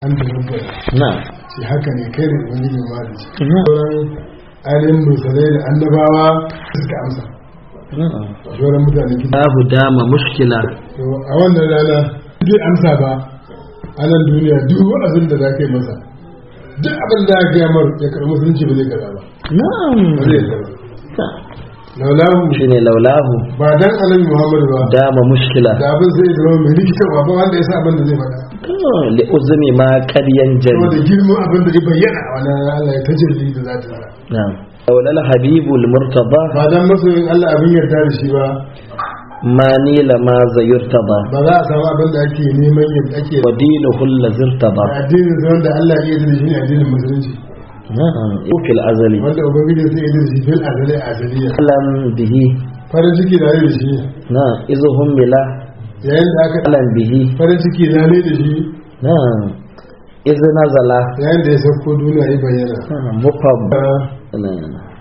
an da rubuta na shi haka ne kai da ubangiji ma da shi sauran ainihin musulai da annabawa suka amsa sauran mutane gida babu dama mushkila to a wannan rana zai amsa ba a nan duniya duk abin da za ka yi masa duk abin da aka mar ya karɓi musulunci ba zai karɓa ba na'am ba zai karɓa laulahu shine laulahu ba dan annabi muhammadu ba dama mushkila da abin zai zama mai rikitarwa ba wanda ya sa abin da zai faɗa li uzmi ma qadiyan jali saboda girman abin da ya bayyana a wannan Allah ya tajalli da za ta sa na'am aulal habibul murtada ba dan masoyin Allah abin yarda da shi ba ma nila ma zayurtada ba za a samu abin da ake neman yadda ake wa dinuhu allazirtada addinin sa wanda Allah ya yarda da shi ne addinin musulunci na'am fil azali wanda ubangiji zai yarda da shi fil azali azaliya alam bihi farin ciki da da shi na izuhum bila yayin da aka alam bihi farin ciki da ne da shi na iz nazala yayin da ya sauko duniya ya bayyana mufabba na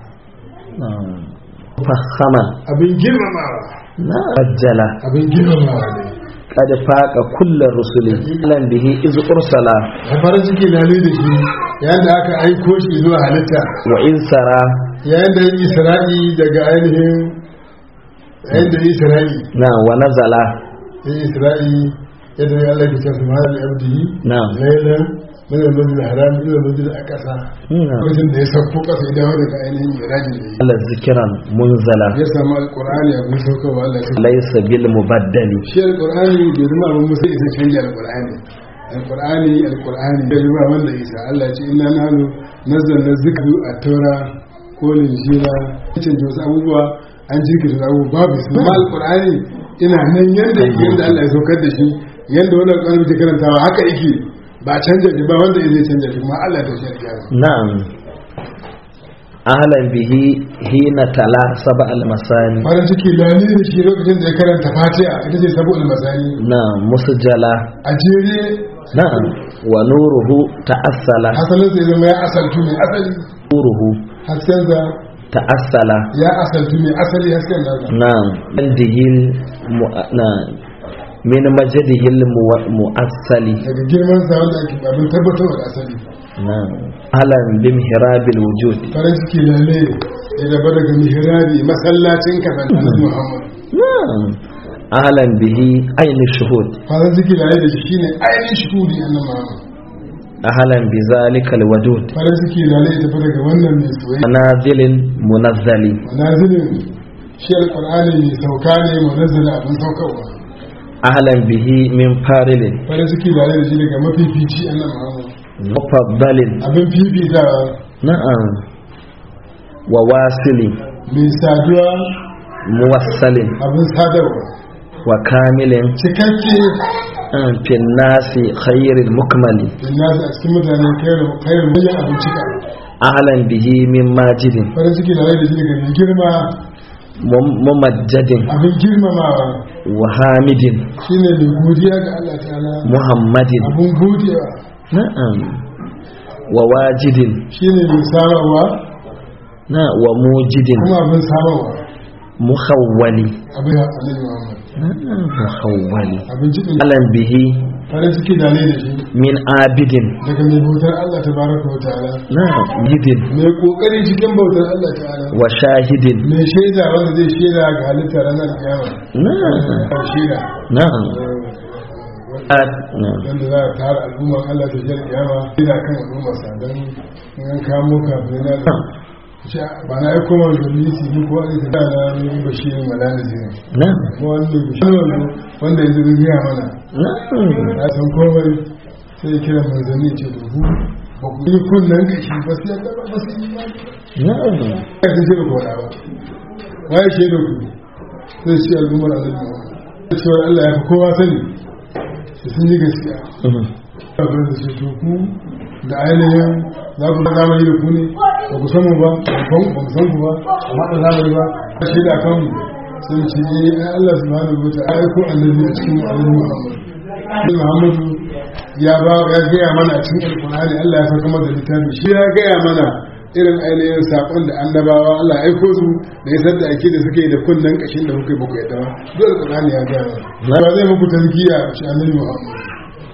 na mufahama abin girmamawa na ajjala abin girmamawa ne kad faqa kullu rusuli alam bihi iz ursala da farin ciki da ne da shi yayin da aka aiko shi zuwa halitta wa in sara yayin da ya yi isra'i daga ainihin yayin da ya yi isra'i na wa nazala ya yi isra'i yadda ya Allah ke cewa subhanahu wa abdihi na lailan min al-masjid al-haram ila al-masjid al-aqsa na lokacin da ya sauko kasa ya dawo daga ainihin irajin da ya ala zikran munzala yi ya samu alqur'ani abin saukarwa Allah ya laysa bil mubaddali shi alqur'ani bai zama abin musa isa canja alqur'ani alqur'ani alqur'ani bai zama wanda isa Allah ya ce inna nahnu nazzalna dhikra at-taura ko linjila canja wasu abubuwa an jirkita wasu abubuwa babu su amma alqur'ani ina nan yanda yake yanda Allah ya saukar da shi yanda wannan alqur'ani ke karantawa haka yake ba canja shi ba wanda zai canja shi kuma Allah ta shi alƙiyama na'am ahlan bihi hina tala saba al masani farin ciki lani da shi lokacin da ya karanta fatiha ita ce sabu almasani na musjala a jere na'am wa nuruhu ta'assala hasalin sai zama ya asaltu mai asali nuruhu hasken sa ta'assala ya asaltu mai asali hasken nasa na'am bandihil mu- na min majdihil mu- mu'assali daga girman sa wanda ake abin tabbatarwa da asali na'am ahlan bim hirabil wujud farin ciki lalle ya gaba daga mihrabi masallacin kafin annabi muhammad na'am ahlan bihi aini shuhud farin ciki lalle da shi shine ainihin shuhudi annabi muhammad ahlan bi zalikal wadud farin ciki lalle ya tafi daga wannan mai soyayya manazilin munazzali manazilin shi alqur'ani mai sauka ne munazzala abin saukarwa ahlan bihi min farilin farin ciki lalle da shi daga mafifici annabi muhammad mufaddalin abin fifitawa na'am wa wasilin mai saduwa muwassalin abin sadarwa wa kamilin cikakke an fin nasi khairil mukmali da nasu a cikin mutane kayar wajen abin cika ahlan bihi min majidin farin ciki da rai da shi daga mai girma mum- mumajjadin abin girmamawa wa hamidin shine mai godiya ga Allah ta'ala muhammadin abin godiya na'am wa wajidin shine mai samarwa na wa mujidin kuma abin samarwa muhawwali abin ya alaihi Muhammad na'am muhawwali abin cikin ahlan bihi farin ciki da rai da shi min abidin daga mai bautar Allah tabaraka wa ta'ala na'am yidin mai kokari cikin bautar Allah ta'ala wa shahidin mai shaida wanda zai shaida ga halittar ranar kiyama na'am shaida na'am At- na'am wanda za a tara al'ummar Allah ta jar kiyama ina kan al'ummar sa don in an kamo kafin na da ba na aiko ma dalisi ni ko an ta na ni bashirin malana zai na'am ko wanda bashirin wanda yanzu zai gaya mana na'am ya san komai sai ya kira manzanni ce da ku ba ku yi kunnen kashi ba sai yadda ba ba sai yi ba na'am ya san shi da kora ba waye shi da ku sai shi al'ummar Allah ne cewa Allah ya fi kowa sani su sun yi gaskiya Mhm. abin da su ku da ainihin za ku da zamani da ku ne ba ku san mu ba ba ku san ku ba amma da zamani ba a shi da kan sun ce eh ai Allah subhanahu wa ta'ala ko annabi a cikin annabi Muhammad Annabi Muhammadu ya ba ya gaya mana a cikin alqur'ani Allah ya saka masa littafi shi ya gaya mana irin ainihin sakon da annabawa Allah ya aiko su da ya da ake da suke da kunnen kashin da kuke ba ku yadda ba dole alqur'ani ya gaya mana ba zai muku tazkiya shi annabi Muhammad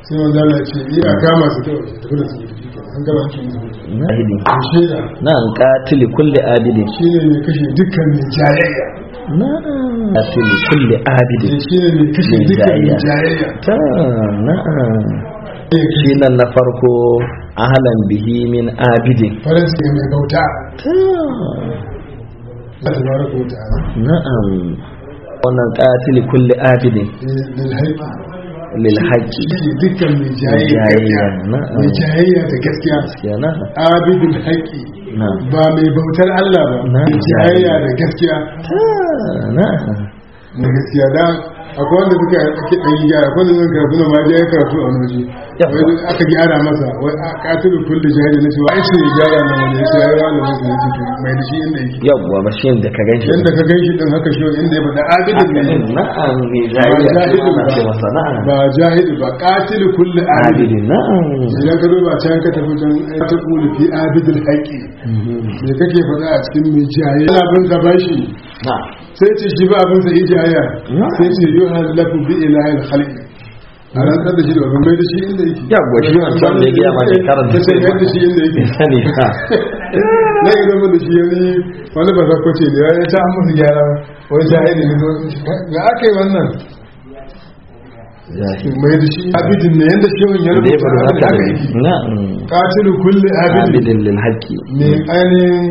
sai manzo Allah ya ce iya kama su kawai tafi da su tafi kenan an gaba ake musu na'am to shaida na'am qatili kulli abidin shine mai kashe dukkan mai jayayya na'am qatili kulli abidin shine mai kashe Mai dukkan mai jayayya. jayayya ta na'am shi nan na farko ahlan bihi min abidin farin ciki mai bauta ta Allah tabaraka wa ta'ala na'am wannan qatili kulli abidin lil haifa lil haqqi shi dukkan mai jayayya Jayayya, gaskiya na'am. mai jayayya da gaskiya gaskiya na'am abidul haqqi na'am ba mai bautar Allah ba Na. mai jayayya da gaskiya ta na'am da gaskiya da akwai wanda suka ake ɗan gyara akwai wanda zan karatu na ma ya karatu a wani waje Yawwa. wai duk aka gyara masa wai a katilu kulli jahili na cewa ai ce ya gyara na wani ya ce ya gyara masa ya ce to mai da shi inda yake yawwa ba shi da ka ganshi yanda ka gan shi din haka shi inda ya faɗa abidin ne na'am mai ba jayayya jahili ana ce masa ba na'am ba jahili ba katilu kulli abidin abidin na'am idan ka duba can ka tafi can ai ta kulu fi abidil haqqi me kake faɗa a cikin mai jayayya yana bin ka bashi na'am sai ce shi ba abin sa ijaya sai ce yi halafu bi ilahil khalqi a rantsar da shi da babban mai da shi inda yake Yawwa, shi wancan da ya gaya ma shekarar da ta ce mai da shi inda yake sani ha na yi zama da shi yanzu wani ba zakko ce da ya ta musu gyara wani jahili ne zo ga aka yi wannan mai da shi abidin ne yanda shi wani ya da ya rubuta faru abin haka haka ne yake na'am katilu kulli abidin abidin lil haqqi mai ainihin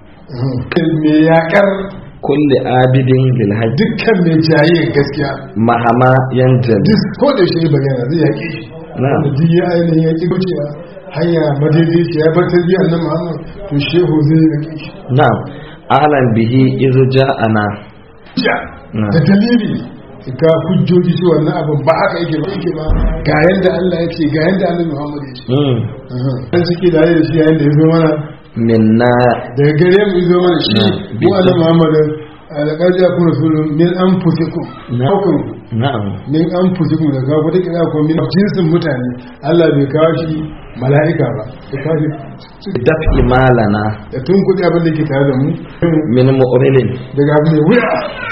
mai yakar kulli abidin lil haqqi dukkan mai jayayyar gaskiya mahama yantabi duk ko da shi bayyana zai yaƙe shi Na'am. da duk ya ainihin ya ƙi wucewa hanya madaidaiciya ya bar tarbiyyar nan muhammad to shehu zai yaƙe shi na'am ahlan bihi iz ja'ana ja Na'am. da dalili ga hujjoji shi wannan abin ba haka yake ba yake ba ga yanda Allah ya ce ga yanda Allah Muhammad ya ce mm dan suke da da shi yayin da ya zo mana minna daga gare mu ya zo mana shi Na'am. mu Allah Muhammad alaqad ja'akum rasulun min anfusikum Na'am. hukum na'am min an fusi da kawo wata kira ko min jinsin mutane Allah bai kawo shi mala'ika ba ya kawo shi daf'i malana da tun kuɗi abin da ke tare da mu min mu'rilin daga abin mai wuya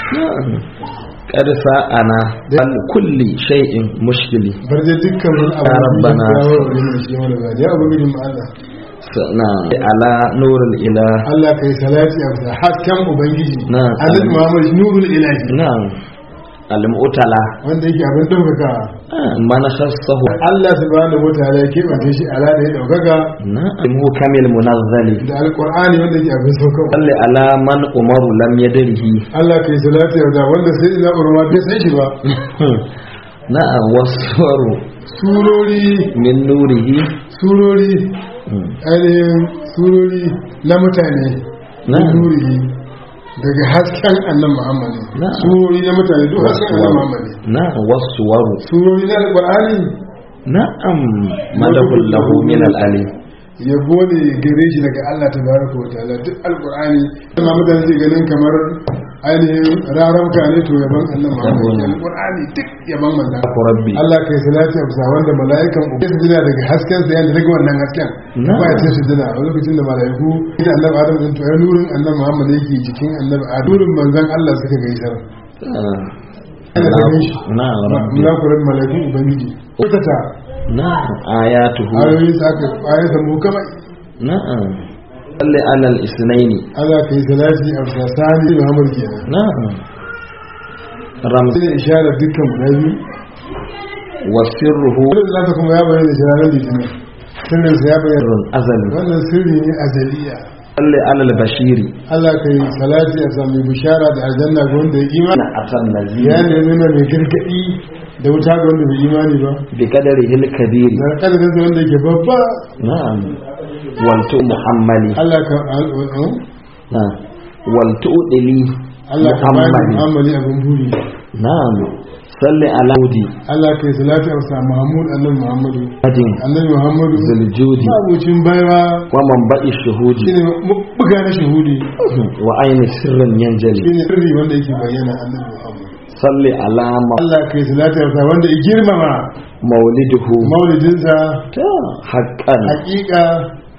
qad sa'ana an kulli shay'in mushkili bar da dukkan wani abu Ya da Rabbana. ya kawo wani mai shi wani ba ya abu gudun ma Allah sana ala nurul ilah Allah kai salati a bisa hasken ubangiji Na. Allah Muhammad nurul ilahi na'am al-mu'tala wanda yake abin ɗaukaka man khassahu Allah subhanahu wataala ya keɓance shi ala da ya ɗaukaka na'am kamil munazzali da alƙur'ani wanda yake abin saukarwa salli ala man umaru lam yadrihi Allah kai salati a bisa wanda sai ina urma bai san shi ba na'am waswaru surori min nurihi surori ainihin surori na mutane na Na'am. nuri daga hasken annan muhammadu Na'am. surori na mutane duk hasken annan muhammadu na'am waswaru surori na alƙur'ani na'am madahul lahu min al-alim yabo ne gare shi daga Allah ta baraka wa ta'ala duk alƙur'ani amma mutane ke ganin kamar ainihin rarauka ne to yaban annan muhammadu Yabo ne. alƙur'ani duk yaban manzan Aku rabbi Allah kai salati a bisa wanda mala'ikan uku su jina daga hasken sa yanda daga wannan hasken Na. ba ya ce su jina a lokacin da mala'iku ita annabi Adam din to ai nurin annabi Muhammad yake jikin annabi Adam nurin manzon Allah suka gaisar ana ganin shi na'am rabbi mulakuran mala'iku ubangiji kutata na'am ayatuhu ayoyin sa aka ayar da mu kamar na'am salli ala al-isnaini Allah kai salati a bisa sani Muhammad kenan na'am ramzi sai isharar dukkan guda biyu wa sirruhu wannan zata kuma ya bayyana shi ranar litinin sirrin sa ya bayyana sirrun azali wannan sirri ne azaliya salli ala al-bashiri Allah kai salati a sami bishara da aljanna ga wanda ya imani atan nazir ya ne nuna mai gargadi da wuta ga wanda bai imani ba bi qadarihi al-kabir da kadarin da wanda yake babba na'am wal tu muhammali Allah ka al- na'am wal tu'dili Allah ka bani muhammali mu'amali abin buri na'am salli ala hudi Allah kai salati a sa Muhammad annabi Muhammadu ajin annabi Muhammadu zuljudi abucin baiwa wa manba'i shuhudi shine buga na shahudi wa aini sirrin yanjali shine sirri wanda yake bayyana annabi Muhammad salli ala ma- Allah kai salati a sa wanda ya girmama mauliduhu maulidinsa ta haqqan hakika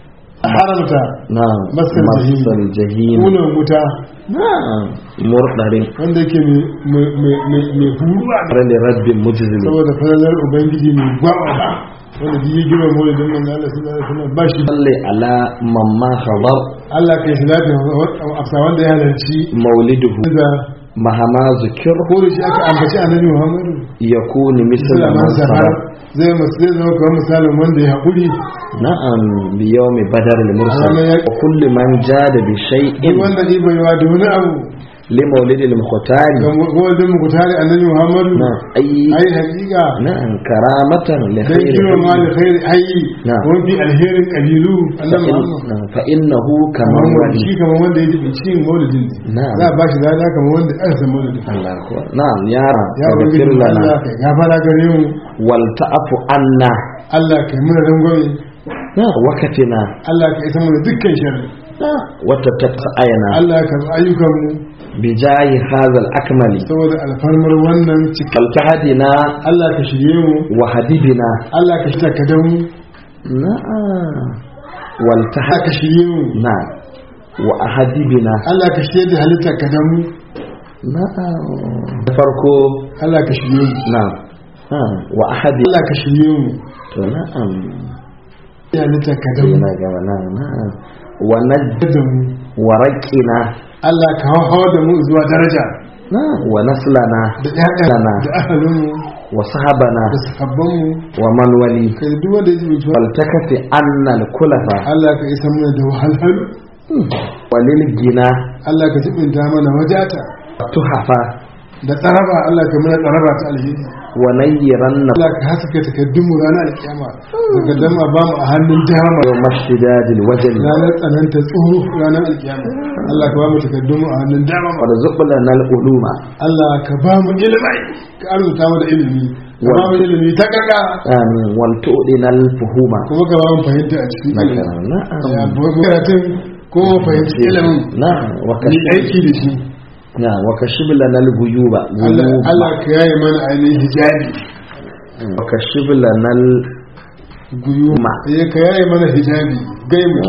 haramta na'am Masal jahim. masal jahim kunan wuta na'am murdarin wanda yake mai huruwa rali rabbin mujzimi saboda falalar ubangiji mai gwaba wanda duk ya gina maulidin manzo Allah sallallahu alaihi wasallam ba shi salli ala mamma khadar Allah kai shi lafiya afsa wanda ya halarci mauliduhu da mahama zikir ko da shi aka ambaci annabi Muhammadu yakunu misla sallallahu man alaihi sabar wasallam zai masu zai zama kamar misalin wanda ya haƙuri na'am bi yawmi badar al mursal Ranar ya- wa kulli man jada bi duk shay'in wanda ɗi baiwa da wani abu li maulidi al mukhtari ga wajen mu tare annabi Muhammadu na'am ai ai hakika na'am karamatan li dan khayri kiro ma da khairi hayyi Na. wani fi alherin kabilu annabi Muhammadu fa innahu kaman kamar wali shi kamar wanda ya jibi cin maulidin ne Na'am. za a ba shi lada kamar wanda aka san maulidin Allah akbar na'am ya ya ubangiji faghfir lana Allah kai gafara gare mu wal ta'fu anna Allah kai mana rangwame na wakatina Allah kai isa mana dukkan sharri na wata tasayana Allah ka karɓi ayyukan mu bijahi hadha al akmali saboda alfarmar wannan cikin kal tahdina Allah ka shirye mu wa hadibina Allah ka shirya ka mu na'am wal Allah tahad ka shirye mu na wa ahadibina Allah ka shirye da halittar ka mu na'am da farko Allah ka shirye mu na'am na'am wa ahadi Allah ka shirye mu to na'am da halittar ka mu yana gaba na'am na'am wa najd da mu wa raqina Allah ka hawa da mu zuwa daraja na'am wa naslana da ƴaƴan Lana. da ahalin mu wa sahabana da sahabban mu wa man wali kai duk wanda ya ji mutuwa faltakati annal kulafa Allah ka isa mana da wahalhalu walil gina Allah ka jibinta mana wajata tuhafa da tsaraba Allah ka mana tsaraba ta alheri wa nayyiran na Allah ka haska takaddun mu ranar alkiyama daga dama ba mu a hannun dama yau mashidadil wajali ranar tsananta tsoro ranar alkiyama Allah ka ba mu takaddun mu a hannun dama warzuqna nal uluma Allah ka ba mu ilimi ka arzuta mu da ilimi ka ba mu ilimi ta kaka amin wal tu'dina al fuhuma kuma ka ba mu fahimta a cikin ilimi ya na'am bu karatun ko mu fahimci ilimin na'am wa ni aiki da shi na'am wa kashibla nal guyuba Allah Allah ka yaye mana ainihin hijabi wa kashibla nal guyuma eh ka yaye mana hijabi gai mu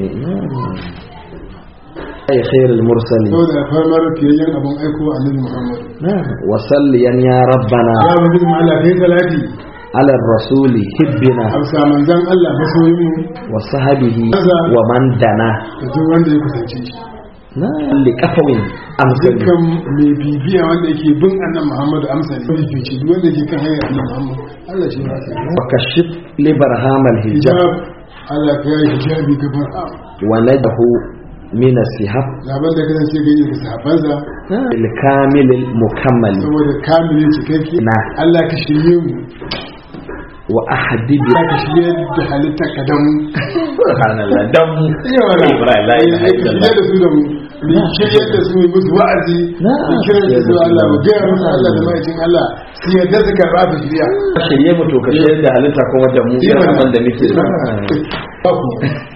ay khairul mursalin saboda farmar fiyayyen abun aiko annabi Muhammad na'am wa salliyan ya rabbana ya wajen mu Allah kai salati ala rasuli hibbina amsa manzan Allah masoyin mu wa sahabihi wa man dana da duk wanda ya kusance shi na li kafawin amsali dukkan mai bibiya wanda yake bin annabi Muhammad amsa ne bibici duk wanda yake kan hanyar annabi Muhammad Allah shi ya kai wa kashif li barhamal hijab hijab Allah ka yaye hijabi gaban a wa nadahu min as-sihab zaben da kasance ga yi da sahabansa il kamil al mukammal saboda kamilin cikakke Na. Allah ka shirye mu wa ahdibi Allah ka shirye da halitta ka dan mu subhanallah dam iya wala Ibrahim, la ilaha Eh, illallah. shirye da su da mu ni shirye da su mu musu wa'azi Na. ni kiran da su Allah mu gaya musu Allah da ma'aikin Allah su yadda su karɓa su shirya shirye mu to ka shirye da halitta kuma da mu Iya irin wala. abin da muke Ba ku.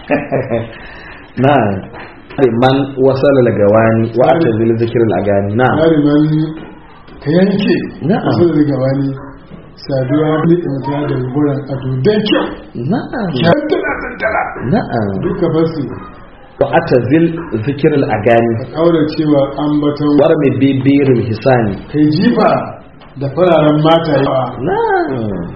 na man wasala lagawani wa atazil zikr al-agani na Bari man ka yanke Na'am. su da gabani saduwa ne in ta da gurin ado dan kyau na'am kyan tana tantala na'am duka basu wa atazil zikr al-agani kaura cewa ambaton warmi bibiril hisani kai jifa da fararen mata yawa na'am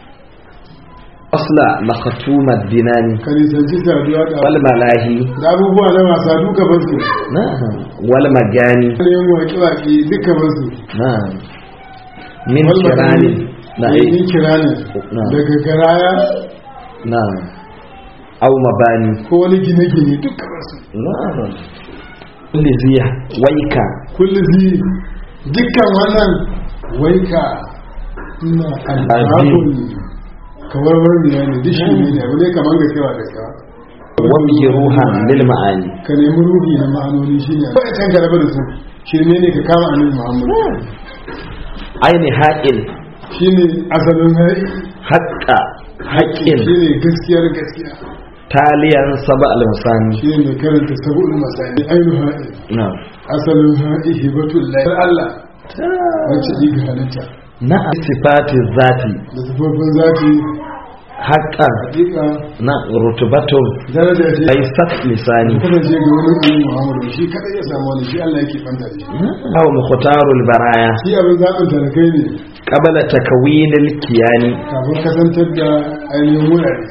asla la khatuma dinani ka nisanci saduwa da wal malahi da abubuwa na wasa duka basu na'am wal magani da yin waƙe-waƙe duka basu na'am min Wal kirani magani, na yin kirani Na'am. daga garaya na'am aw mabani ko wani gine-gine duka basu na'am kulli ziya waika kulli zi dukkan wannan waika ina alfahun kawar wani ne duk shi ne da wani kamar ga kewa da kewa wa bihi ruhan lil ma'ani ka nemi ruhi na ma'anoni shi ne ba can ka raba da su shirme ne ka kama annabi muhammad aini haqil shi ne asalin hari haqqa haqqin shi ne gaskiyar gaskiya taliyan saba al-masani shi ne mai karanta sabu'ul masani ainihin haɗi na'am asalin haɗi hibatul lahi Allah wacce ɗiga halitta na sifati zati da sufofin zafi haqqan hakika na rutubatun daraja ce aisat lisani kasance ga wani annabi Muhammadu shi kadai ya samu wani shi Allah yake banta da shi aw mukhtarul baraya shi abin zaɓin talakai ne qabla takwinil kiyani kafin kasantar da ainihin wurare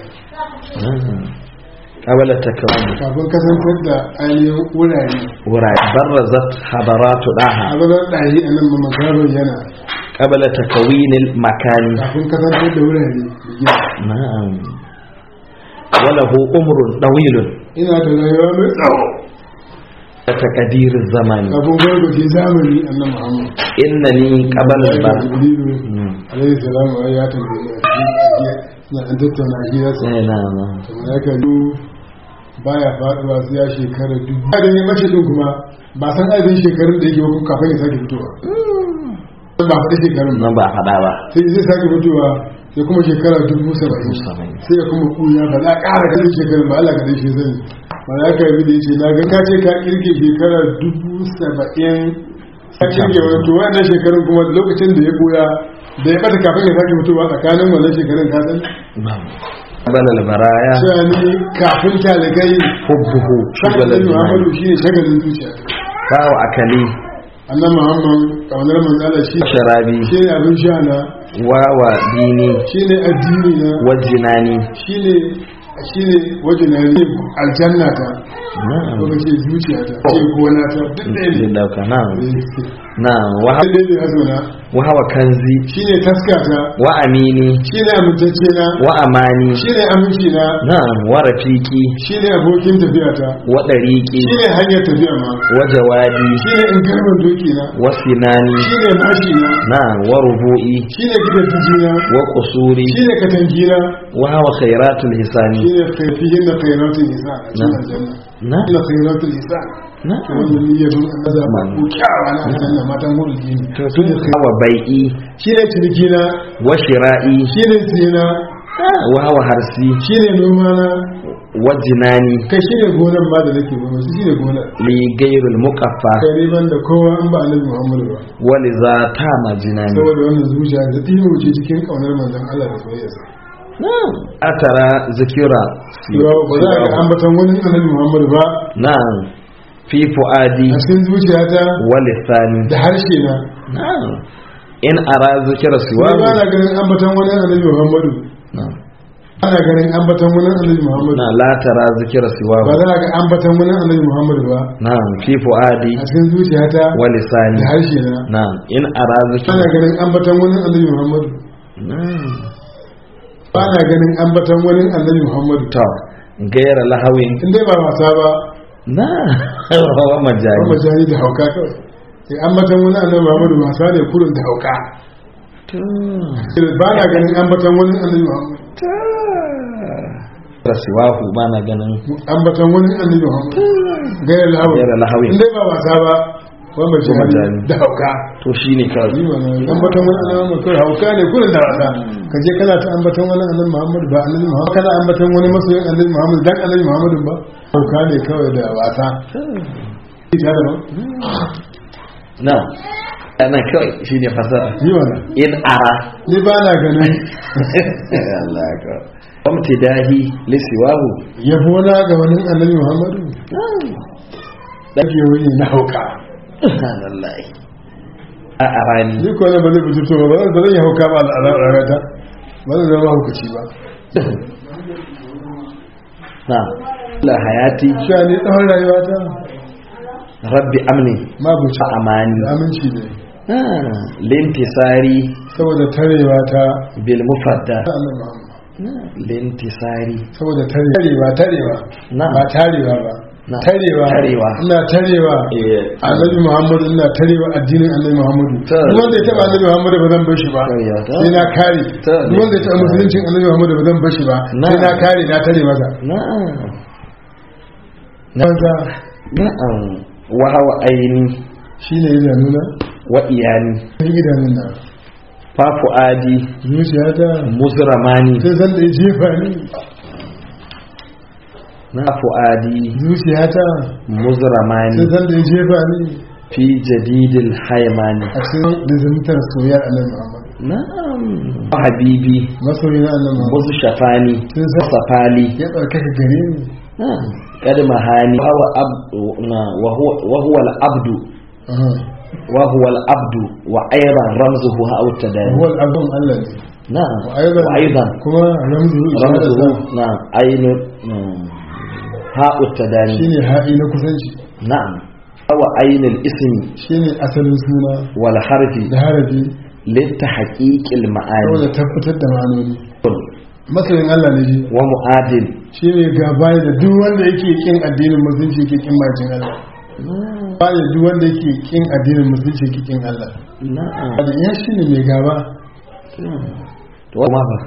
qabla takwin kafin kasantar da ainihin wurare wura barazat hadaratu daha a zanen ɗahi a nan makarar yana qabla takwinil makani kafin kasantar da wurare da gina na'am walahu umrun dawilun ina da rayuwa mai tsawo تقدير الزمان kafin gwargwaje zamani a nan muhammad إنني قبل البر jibrilu alaihi salamu ai ya tambaye ni a cikin na an tattauna hirarsa إيه نعم kamar ya kallu baya faduwa sai ya shekara dubu ba da ne mace din kuma ba san adadin shekarun da yake hukun kafin ya sake fitowa ba faɗi shekarun ba nan ba faɗa ba sai zai sake fitowa sai kuma shekara dubu saba'in saba'in. sai ya kuma kuya ba za a ƙara ganin shekarun ba Allah ka dai shi zai ba za ka yi da yace na ga ka ce ka kirge shekara dubu saba'in ka kirge wani to wannan shekarun kuma lokacin da ya koya da ya bata kafin ya sake fitowa tsakanin wannan shekarun ka san قبل البرايا cewa ni kafin talikai حبه شغل shagalin الدماء muhammadu shi ne shagalin zuciya فاو أكلي annan muhammad kaunar manzala shi شرابي shi ne abin sha na واو ديني shi ne addini na وجناني shi ne shi ne wajen na ne aljanna ta ko نعم ka ce zuciya ta ce gona ta duk ɗaya ne لله نعم Eh, نعم وهو, duk ɗaya ne hasuna وهو كنزي shi ne taska ta وأميني shi ne amintacce na وأماني shi ne aminci na نعم ورفيقي shi ne abokin tafiya ta وطريقي shi ne hanyar tafiya ma وجوادي shi ne in garban doki na وسناني shi ne mashi na نعم وربوئي shi ne gidan jijina وقصوري shi ne katangina وهو خيرات الحسان shi ne kaifihin da kairatul isa a cikin aljanna نعم shi ne kairatul isa نعم wannan niyyar Allah ba ko kyawa na aljanna matan gurin jini to هو بيئي shi ne cinikina وشرائي shi ne sina وهو هرسي shi ne noma na وجناني kai shi ne gonan ma da nake noma shi ne gonan لغير المقفى kai ne ban da kowa an ba annabi muhammadu ba ولذا تام جناني saboda wannan zuciya da ɗimo ce cikin ƙaunar manzon Allah da soyayyarsa نعم أترى ذكرى Yawa ba za a ga ambaton wani annabi muhammadu ba نعم في فؤادي a cikin zuciyata ولساني da harshe na نعم إن أرى ذكر Wai سواه ba na ganin ambaton wani annabi muhammadu نعم ana ganin ambaton wani annabi muhammadu نعم لا ترى ذكر ba سواه za a ga ambaton wani annabi muhammadu ba نعم في فؤادي a cikin zuciyata ولساني da harshe na نعم إن أرى ذكر ana ganin ambaton wani annabi muhammadu نعم ba na ganin ambaton wani annabi muhammadu to gaira lahawin in dai ba wasa ba na wa ba majani majani da hauka kawai sai ambaton wani annabi muhammadu wasa ne kurun da hauka ba na ganin ambaton wani annabi muhammadu rasiwahu ba na ganin ambaton wani annabi muhammadu gairar lahawin gaira lahawin in dai ba wasa ba ba majani majani. da hauka to shine kawai yi mana ambaton wani annabi muhammadu kawai hauka ne kurun da wasa ka je kana ta ambaton wani annabi muhammadu ba annabi muhammadu kana ambaton wani masoyin annabi muhammadu dan annabi muhammadu ba hauka ne kawai da wasa ita da ba na ana kawai shine fasara yi mana in ara ni ba na ganin Allah ka amtidahi lisiwahu yabo na ga wani annabi muhammadu ɗage wani na hauka subhanallahi a arani ni ko ne ba zai fito ba ba zan yi hauka ba a rarrata ba zan zama haukaci ba na la hayati sha ni tsawon rayuwa ta rabbi amni ma buci amani aminci ne Ah, lintisari saboda tarewa ta bil mufadda ta annabi muhammadu lintisari saboda tarewa tarewa Na. ba tarewa ba Na. tarewa Tarewa. ina tarewa Eh, annabi muhammadu ina tarewa addinin annabi muhammadu Ta. duk wanda ya taba annabi muhammadu ba zan bar shi ba Tarewa, ta. sai na kare Ta. duk wanda ya taba musuluncin annabi muhammadu ba zan bar shi ba Na. sai na kare na tare masa na'am banza na'am wa hawa aini shine idanuna wa iyani cikin idanun na fa fuadi zuciyata muzramani sai san da ya jefa ni na fuadi zuciyata sai muzramani san da ya jefa ni fi jadidil haymani a cikin lizimtar soyayyar annabi muhammadu na'am habibi masoyi na annan Muhammad musu shafani Sun sa- safali ya tsarkaka gare ni na'am kad mahani wa huwa abdu wa huwa wa huwa al-abdu aha wa huwa al-abdu wa ayran ramzuhu ha tadani huwa al-abdun Allah ne na'am wa aidan wa aidan kuma ramzu ramzuhu na'am aynu ha tadani shine haɗi na kusanci na'am wa aynul ismi shine asalin suna wal harfi da harafi litahqiqil ma'ani saboda tabbatar da ma'anoni masoyin Allah ne shi wa mu'adil shi ne gaba da duk wanda yake kin addinin musulunci yake kin majin Allah ba da duk wanda yake kin addinin musulunci yake kin Allah na'am da ya shi ne mai gaba to ma fa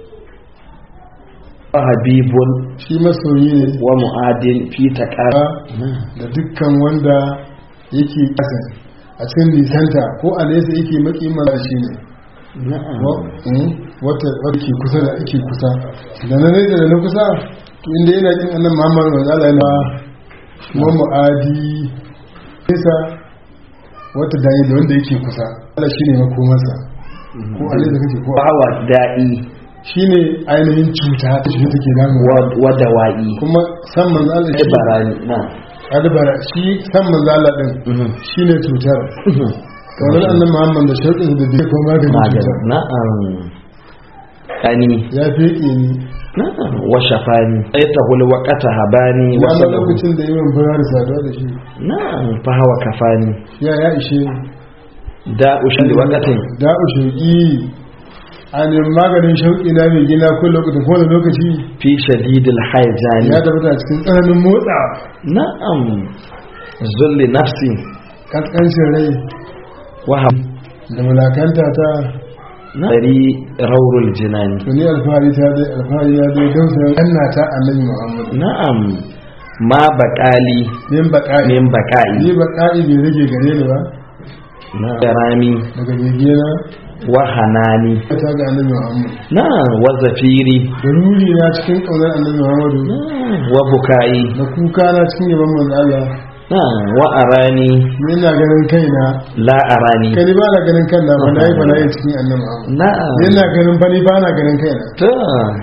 wa habibun shi masoyi ne wa mu'adil fi taqara da dukkan wanda yake kasa a cikin nisanta ko a nesa yake maki mara shi ne na'am Wa- mm, wata wata ke kusa da ake kusa da na nesa da na kusa to inda yana kin annan muhammad wa zala yana wa mu'adi nesa wata dani da wanda yake kusa Allah shi ne makomarsa ko a nesa kake ko a wa da'i shi ne ainihin cuta ta shi take damu wa wa dawa'i kuma san manzo Allah shi ibarani na'am adabara shi san manzo Allah din shi ne cutar kamar annan muhammad da shauƙin da bai kuma maganin magana cutar na'am kani ya feke ni na'am wa shafani aytahul waqata habani wa wannan salahu lokacin da yawan fara da saduwa da shi na'am fa hawa kafani ya ya ishe da'u shi waqatin da'u shauƙi a ne maganin shauƙi na mai gina ko lokacin ko da lokaci fi shadidil haijani ya tabbata cikin tsananin motsa na'am zulli nafsi kaskancin rai wa hab da mulakanta ta dari raurul jinani tuni alfahari ta dai alfahari ya dai dausa kanna ta annabi muhammad na'am ma baqali min baƙa'i min baqa'i ni baƙa'i bai rage gare ni ba na'am rami daga begena wa hanani ta ga annabi muhammad na'am wa zafiri da ruri na cikin ƙaunar annabi muhammadu na'am wa bukai da kuka na cikin yaban manzo Allah na'am wa arani ni ina ganin kaina la arani kai ni ba na ganin kanna ba na yi ba na yi cikin annabi muhammad na'am ni ina ganin ba ni ba na ganin kaina ta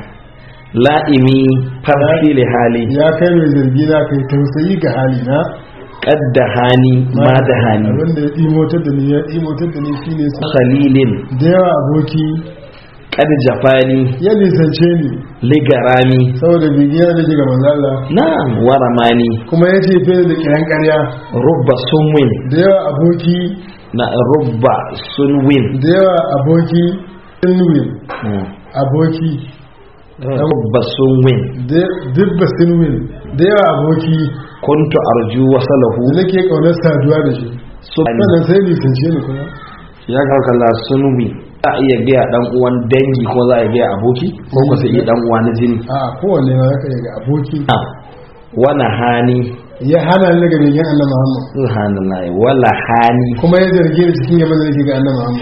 la'imi farfi li hali ya kai mai zargi na kai tausayi ga hali na qadda hani ma da hani abinda ya ɗimotar da ni ya ɗimotar da ni shine su khalilin da yawa aboki qad jafani ya nisance ni ligarami saboda bigiyar da ke ga manzo Allah na'am wa ramani kuma ya ce fiye da kiran ƙarya rubba sunwin da yawa aboki na rubba sunwin da yawa aboki sinwin Mm. aboki rubba sunwin dubba sinwin da yawa aboki kuntu arju wasalahu da nake kaunar saduwa da shi sunwin sannan sai nisance ni kuma ya karkala sunwi za a iya gaya dan uwan dangi ko za a iya gaya aboki ko ko sai iya dan uwa na jini a kowanne ma zaka iya ga aboki Ah, wala hani ya hana ni daga begen annabi Muhammad subhanallah wala hani kuma ya zarge ni cikin yaban da nake ga annabi Muhammad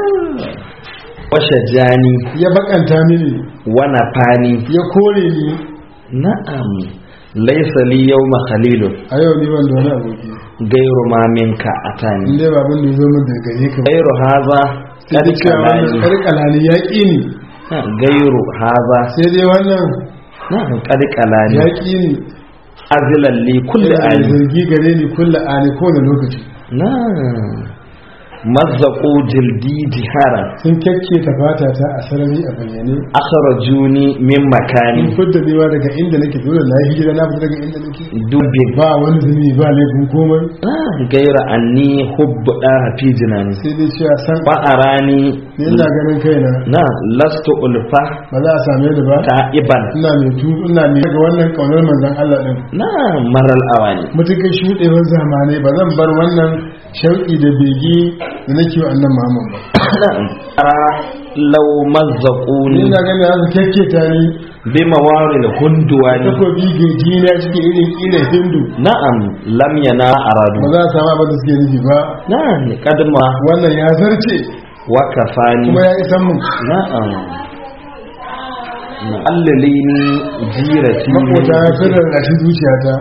washa jani ya bakanta mini wana fani ya kore ni na'am laysa li yawma khalilun a yau ni ban da wani aboki gairu ma minka atani in dai babin da ya zo min daga gare ka ba gairu haza sai dai cewa wannan kalani karkalani ya ƙi ni gairu haza sai dai wannan na'am qad kalani ya ƙi ni azilan li kulli yana ani zargi gare ni kulla ani kowane lokaci na'am mazzaqu jildi jihara sun kyakke ta fata ta a sarari a bayyane akhrajuni min makani sun fudda newa daga inda nake dole na yi hijira na fita daga inda nake dubin ba wani zunubi ba laifin komai gaira anni hubbu da fi jinani sai dai cewa san ba arani ni ina ganin kaina na lastu ulfa ba za a same ni ba ta iban ina mai tu ina mai daga wannan kaunar manzon Allah din na maral awani mutukan shuɗewar zamanai ba zan bar wannan shauƙi da bege da nake wa annan Muhammad ba ara law ni mazzaquni ina ganin za su kyakketa ni bi mawaril hunduwani takobi geji na cikin irin ƙirar hindu na'am lam yana aradu ba za a samu abin da suke nufi ba na'am kadma wannan ya zarce wa kafani kuma ya isan mun na'am allilini jirati makota sun rarrashi zuciyata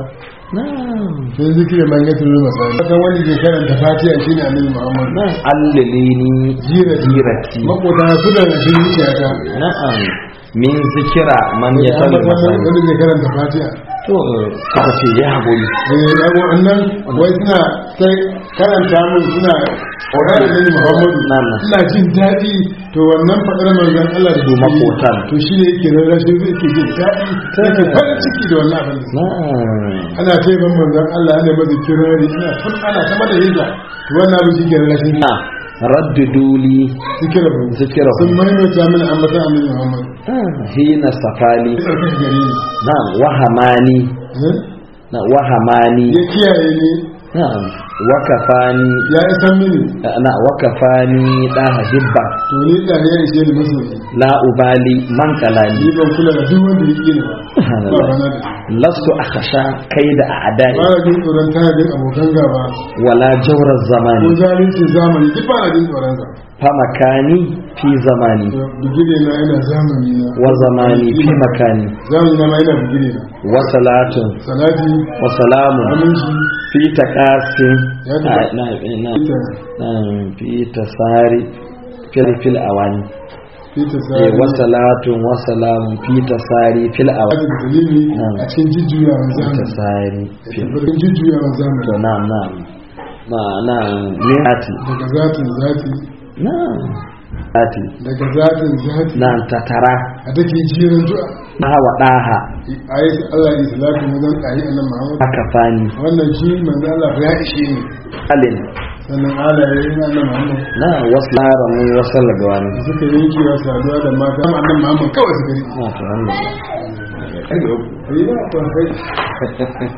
na'am sai zikiri man ya turu masani kan wani ke karanta fatiha shine annabi muhammad na'am allilini Jirati. jirati makota su da rashin zuciyata na'am min zikira man ya ya tabi masani wani ke karanta fatiha to suka ce ya haƙuri eh yago annan wai suna sai karanta mun suna ƙorar annabi muhammadu Na'am. suna jin daɗi to wannan faɗar manzon Allah da Su suke yi, makotan. to shi ne yake nan rashin zai ke jin daɗi yake farin ciki da wannan abin da suke na'am ana ce ban manzon Allah ana masa kirari ana tun ana ta mada hijja to wannan abin shi ke rashin na radduduli zikira ba zikira sun maimaita mana ambatan annabi Muhammad hina safali ya tsarkake gare ni na wahamani Eh? na wahamani ya kiyaye ni na'am wakafani ya isan mini na wakafani da hibba to ni da ne ya ishe ni masoyi la ubali man ni kalali ban kula da duk wanda ya ƙi ni ba ba rana da lastu akhsha kaida a'da'i ba na jin tsoron tanadin abokan gaba wala jawra ko zamani zalunci zamani duk ba na jin tsoron sa fa makani fi zamani To, bigire na yana zamani na wa zamani fi makani zamani na ma yana bigire na wa salatun salati wa salamun aminci fi taqasin Ya tabbata. na na ita na fi tasari fil fil awani ita eh sai wa salatun wa salamun fi tasari fil awani aka da dalili Na'am. a cikin jujjuyawan fi zamani tasari a fil tabbatar jujjuyawan zamani to na'am na'am na na mirati daga zatin zati na'am ati daga zatin zati na'am tatara a take jiran du'a na wa daha a yi Allah ya salatu wajen ƙari a nan Muhammad aka fani wannan shi manzo Allah ya ishe ni alin sannan Allah ya yi nan Muhammad na wasu laramu wasu lagawani suka yanke wa saduwa da mata amma annan Muhammad kawai suka yi na ta wannan Ai, ba, kai.